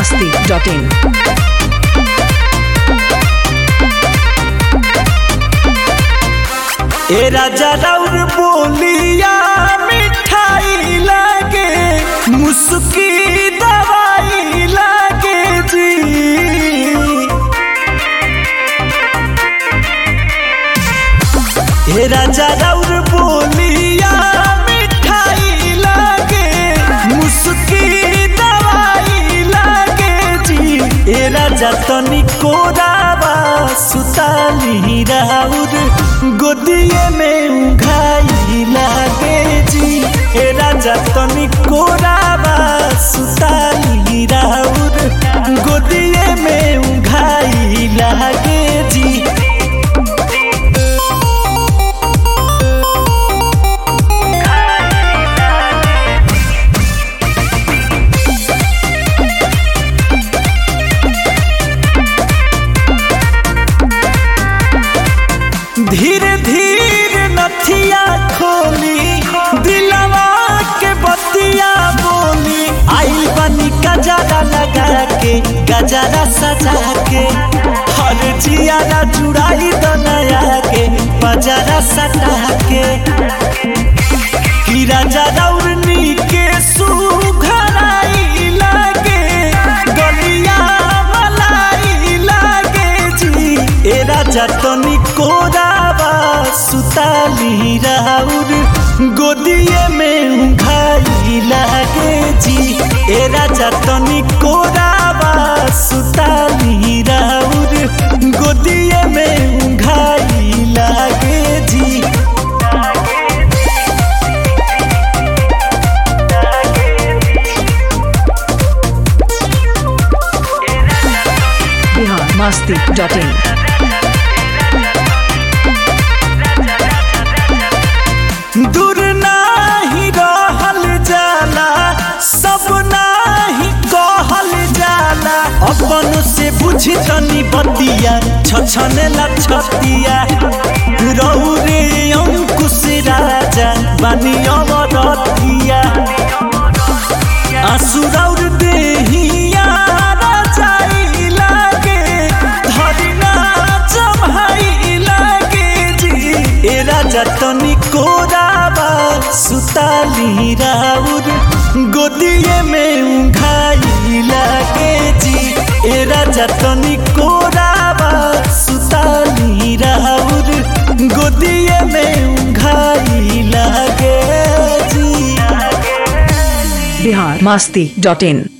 masti.in. ए राजा राउर बोलिया मिठाई लागे मुस्की दवाई लागे जी ए राजा राउर बोलिया मिठाई लागे मुस्की दवाई लागे जी ए राजा तनी कोरावा सुताली राउर गोदिए में उघाई लागे जी ए राजा तनी कोरावा सुताली राउर गोदिए में उघाई लागे जी धीरे धीरे नथिया खोली दिलवा के बतिया बोली आई बनी गजरा लगा के गजरा सजा के हर जियारा जुड़ाई दनया के बजरा सटा के कि राजा रौरनी के सुघराई लागे गलिया मलाई लागे जी ए राजा तनी कोरावा सुताली राउर गोदिए में उघाई लागे जी ए राजा तनी कोरावा सुताली राउर गोदिए में उघाई लागे जी Bihar masti.in. दूर नाही रहल जाला सब नाही कहल जाला अपन से बुझी तनी बतिया छछने ला छतिया रहु रे अंकुश राजा बानी अमरतिया आसुरौर देहिया राजाई लागे धरिना जमाई लागे जी ए राजा तनी कोराबा सुताली राउर गोदिए में उघाई लागे जी ए राजा तनी कोराबा सुताली राउर गोदिए में उघाई लागे जी Bihar masti.in.